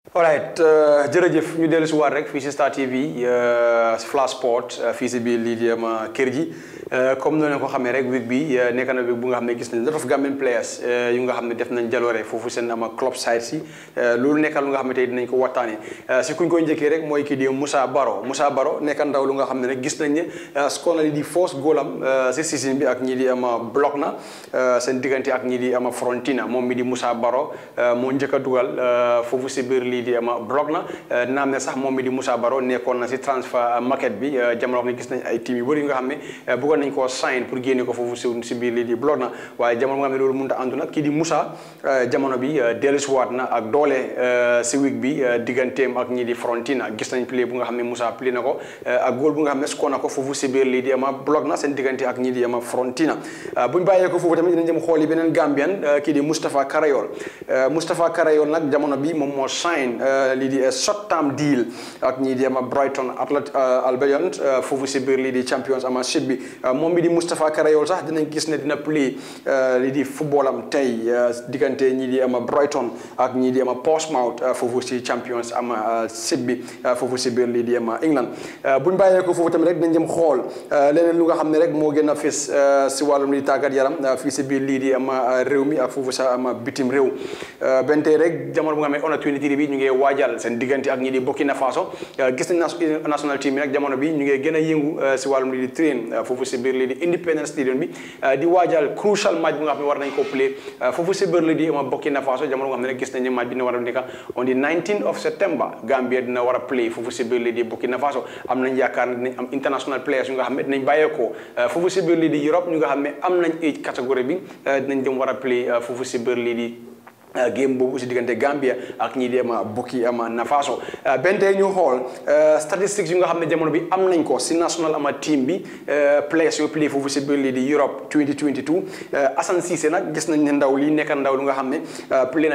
alright jërëjëf ñu dellu si waat rek fii si Star TV Flash Sport fii si biir lii di ama kër gi comme noonu ko xamee rek week bi nekk na week bu nga xam ne gis nañ lot of Gambian players yu nga xam ne def nañ jaloore foofu seen ama club side si loolu nekkal lu nga xam ne tey dinañ ko waxtaane si kuñ koy njëkkee rek mooy kii di Moussa Baro Moussa Baro nekk ndaw lu nga xam ne rek gis nañ ne score na li di first goal am si season bi ak ñii di ama block na seen diggante ak ñii di ama Frontina moom mi di Moussa Baro moo njëkk a dugal foofu si biir lii di ama block na naam ne sax moom mi di Moussa Baro nekkoon na si transfer market bi jamono xam ne gis nañ ay team yu bëri yu nga xam ne bëggoon nañ koo sign pour génne ko foofu si si biir lii di block na waaye jamono nga xam ne loolu mënut a àndu nag kii di Moussa jamono bi dellusiwaat na ak doole si week bi digganteem ak ñii di Frontina gis nañ play bu nga xam ne Moussa play na ko ak góol bu nga xam ne score na ko foofu si biir lii di ama block na seen diggante ak ñii di ama Frontina buñ bàyyee ko foofu tamit dinañ dem xool yi beneen Gambian kii di Moustapha Karayol Moustapha Karayol nag jamono bi moom moo sign lii di short term deal ak ñii di ama Brighton Athlete Albion foofu si biir lii di Champions ama ship bi moom bi di Moustapha Karayol sax dinañ gis ne dina play lii di football am tey diggante ñii di ama Brighton ak ñii di ama Portsmouth foofu si Champions ama ship bi foofu si biir lii di ama England buñ bàyyee ko foofu tamit rek dinañ dem xool leneen lu nga xam ne rek moo gën a fës si wàllum li tàggat yaram fii si biir lii di ama réew mi ak foofu sa ama bitim réew benn tey rek jamono bu nga xam ne under 23 bi ñu ngi waajal seen diggante ak ñi di Burkina Faso gis nañ national team bi nag jamono bi ñu ngi gën a yëngu si wàllum lii di train foofu si biir lii di Independence Stadium bi di waajal crucial match bu nga xam ne war nañ ko play foofu si biir lii di ama Burkina Faso jamono bu nga xam ne rek gis nañ ne match bi dina war a nekk on the 19 of September Gambia dina war a play foofu si biir lii di Burkina Faso am nañ yaakaar ne dinañ am international players yu nga xam ne dinañ bàyyeekoo foofu si biir lii di Europe ñu nga xam ne am nañ age catégorie bi dinañ dem war a play foofu si biir lii di game boobu si diggante Gambia ak ñii di ama Burkina Faso benn tey ñu xool statistiques yu nga xam ne jamono bi am nañ ko si national ama team bi players yoo play foofu si biir lii di Europe 2022 Assane Cissé nag gis nañ ne ndaw lii nekk ndaw lu nga xam ne play na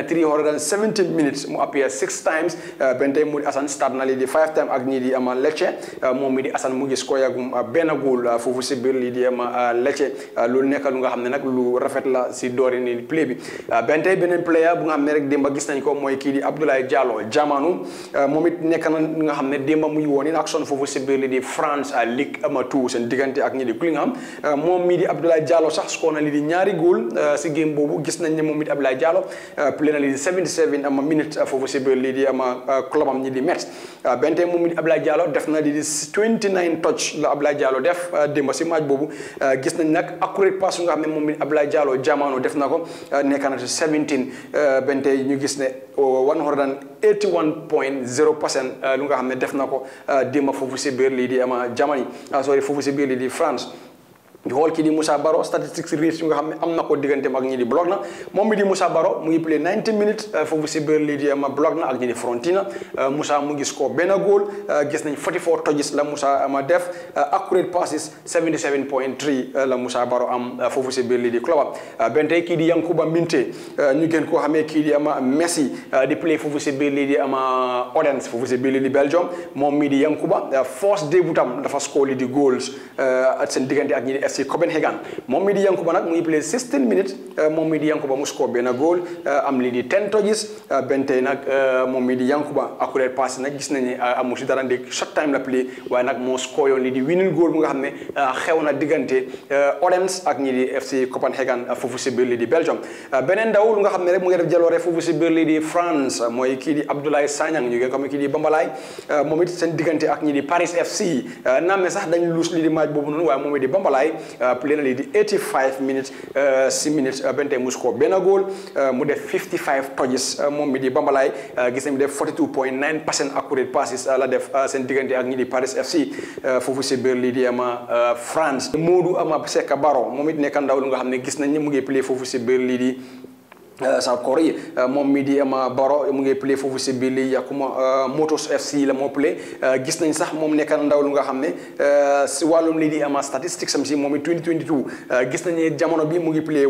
370 minutes mu appear six times benn tey mu di Assane start na lii di five times ak ñii di ama Lecce moom mi di Assane mu gis ko yagum benn góol foofu si biir lii di ama Lecce loolu nekk lu nga xam ne nag lu rafet la si doori ni play bi benn tey beneen play bu nga xam ne rek démba gis nañ ko mooy kii di Abdoulaye Diallo jamanu moom it nekk na nga xam ne démba muy woon in action foofu si biir li di France Ligue ama two seen diggante ak ñi di Gillingham moom mii di Abdoulaye Diallo sax score na li di ñaari góol si game boobu gis nañ ne moom it Abdoulaye Diallo play na li di 77 ama minute foofu si biir li di ama club am ñi di Metz benn tey moom it Abdoulaye Diallo def na li di 29 touch la Abdoulaye Diallo def démba si match boobu gis nañ nag accurate pass nga xam ne moom it Abdoulaye Diallo jamano def na ko nekk na si 17 benn tey ñu gis ne 181 point 0 percent lu nga xam ne def na ko démb foofu si biir lii di ama Germany sorry foofu si biir lii di France ñu xool kii di Moussa Baro statistics rates yu nga xam ne am na ko digganteem ak ñi di bloc na moom mi di Moussa Baro mu ngi play 90 minutes foofu si biir lii di ama bloc na ak ñi di Frontina Moussa mu gis ko benn goal gis nañ 44 touches la Moussa ama def accurate passes 77 point 3 la Moussa Baro am foofu si biir lii di club am benn tey kii di Yankuba Minte ñu gën koo xamee kii di ama Messi di play foofu si biir lii di ama Odense foofu si biir lii di Belgium moom mi di Yankuba first début am dafa score lii di goals seen diggante ak ñi di si Copenhagen moom mi di Yankuba nag mu ngi play 16 minutes moom mi di Yankuba mu score benn goal am lii di 10 touches benn tey nag moom mi di Yankuba accurate pass nag gis nañu ne amu si dara ndég short time la play waaye nag moo score yoon lii di winning goal bu nga xam ne xew na diggante Odense ak ñi di FC Copenhagen foofu si biir lii di Belgium beneen ndaw lu nga xam ne rek mu ngi def jaloore foofu si biir lii di France mooy kii di Abdoulaye Sagnang ñu ngi xam ne kii di Bambalaay moom it seen diggante ak ñi di Paris FC naam ne sax dañ luus lii di match boobu noonu waaye moom it di Bambalaay play na lii di 85 minutes si minutes benn tey mu score benn goal mu def 55 touches moom mi di Bambalaay gis nañu def 42 point 9 percent accurate passes la def seen diggante ak ñi di Paris FC foofu si biir lii di ama France Modou ama Seka Baro moom it nekk ndaw lu nga xam ne gis nañ ne mu ngi play foofu si biir lii di South Korea moom mi di ama Baro mu ngi play foofu si biir li Yakuma Motos FC la moo play gis nañ sax moom nekk na ndaw lu nga xam ne si wàllum lii di ama statistics am si moom it 2022 gis nañ ne jamono bi mu ngi play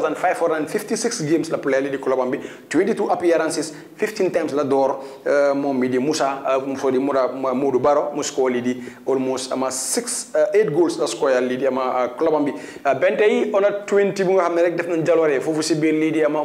1556 games la play lii di club am bi 22 appearances 15 times la door moom mi di Moussa so di Mouda Modou Baro mu score lii di almost ama 6 8 goals la score lii di ama club am bi benn tey on a 20 bu nga xam ne rek def nañ jaloore foofu si biir lii di ama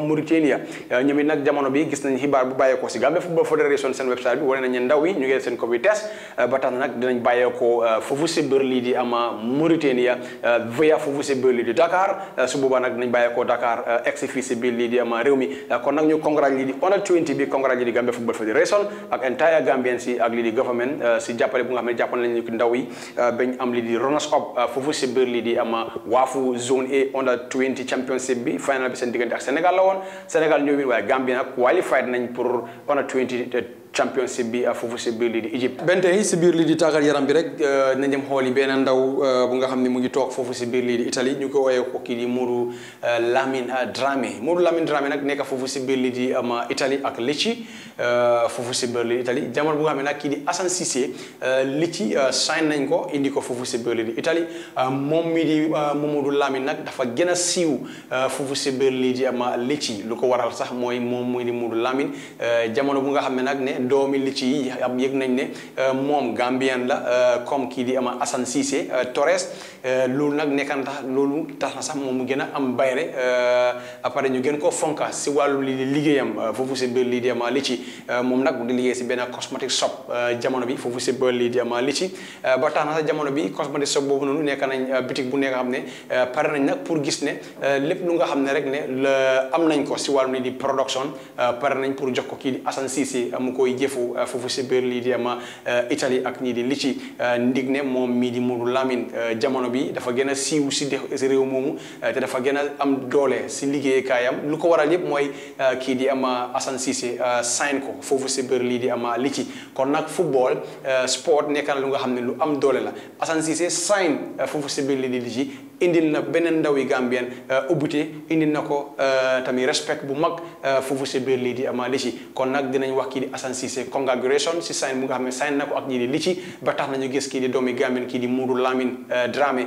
Mauritania ñoom it nag jamono bi gis nañ xibaar bu bàyyeekoo si Gambia Football Federation seen website bi wane nañ ne ndaw yi ñu ngi seen Covid test ba tax na nag dinañ bàyyeekoo foofu si biir lii di ama Mauritania via foofu si biir lii di Dakar su boobaa nag dinañ bàyyeekoo Dakar ex fii si biir lii di ama réew mi kon nag ñu congrats lii di under 20 bi congrats lii di Gambia Football Federation ak entire Gambian si ak lii di government si jàppale bu nga xam ne jàppale nañu ko ndaw yi bañ am lii di runners up foofu si biir lii di ama waafu zone A under 20 championship bi final bi seen diggante ak Sénégal la woon Sénégal ñëw waaye Gambia nag qualified nañ pour under 20 championship bi foofu si biir lii di Egypte benn tey si biir lii di tàggat yaram bi rek nañ dem xool yi benn ndaw bu nga xam ne mu ngi toog foofu si biir lii di Italie ñu ko woowee ko kii di Modou Lamine Dramé Modou Lamine Dramé nag nekk foofu si biir lii di ama Italie ak Lecce foofu si biir lii di Italie jamono bu nga xam ne nag kii di Assane Cissé Lecce sign nañ ko indi ko foofu si biir lii di Italie moom mii di Mamadou Lamine nag dafa gën a siiw foofu si biir lii di ama Lecce lu ko waral sax mooy moom muy di Modou Lamine jamono bu nga xam ne nag ne doomi li ci am yëg nañ ne moom Gambien la comme kii di ama Assane Cissé Torres loolu nag nekk na tax loolu tax na sax moom mu gën a am bayre après ñu gën koo fonka si wàllu li liggéeyam foofu si biir lii di ama li ci moom nag di liggéey si benn cosmetic shop jamono bi foofu si biir lii di ama li ci ba tax na sax jamono bi cosmetic shop boobu noonu nekk nañ boutique bu nekk xam ne pare nañ nag pour gis ne lépp lu nga xam ne rek ne am nañ ko si wàllu li di production pare nañ pour jox ko kii di Assane Cissé mu koy jëfu foofu si biir lii di ama Italie ak ñii di li ci ndig ne moom mii di Modou Lamine jamono bi dafa gën a siiw si réew moomu te dafa gën a am doole si liggéeykaayam lu ko waral yëpp mooy kii di ama Assane Cissé sign ko foofu si biir lii di ama li ci kon nag football sport nekk na lu nga xam ne lu am doole la Assane Cissé sign foofu si biir lii di li ci indil na beneen ndaw yi Gambien ubbite indil na ko tamit respect bu mag foofu si biir lii di ama li ci kon nag dinañ wax kii di Assane Cissé congratulation si sign bu nga xam ne sign na ko ak ñii di li ci ba tax nañu gis kii di doomi Gambien kii di Modou Lamine Dramé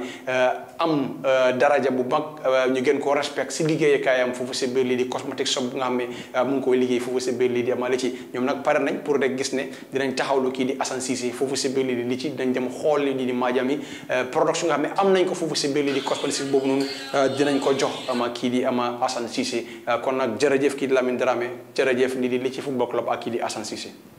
am daraja bu mag ñu gën koo respect si liggéeykaayam foofu si biir lii di cosmetic shop bu nga xam ne mu ngi koy liggéey foofu si biir lii di ama li ci ñoom nag pare nañ pour rek gis ne dinañ taxawlu kii di Assane Cissé foofu si biir lii di li ci dinañ dem xool lii di maajam yi production nga xam ne am nañ ko foofu si biir lii di cosmétique boobu noonu dinañ ko jox ama kii di ama Assane Cissé kon nag jërëjëf kii di Lamine Dramé jërëjëf lii di li ci football club ak kii di Assane Cissé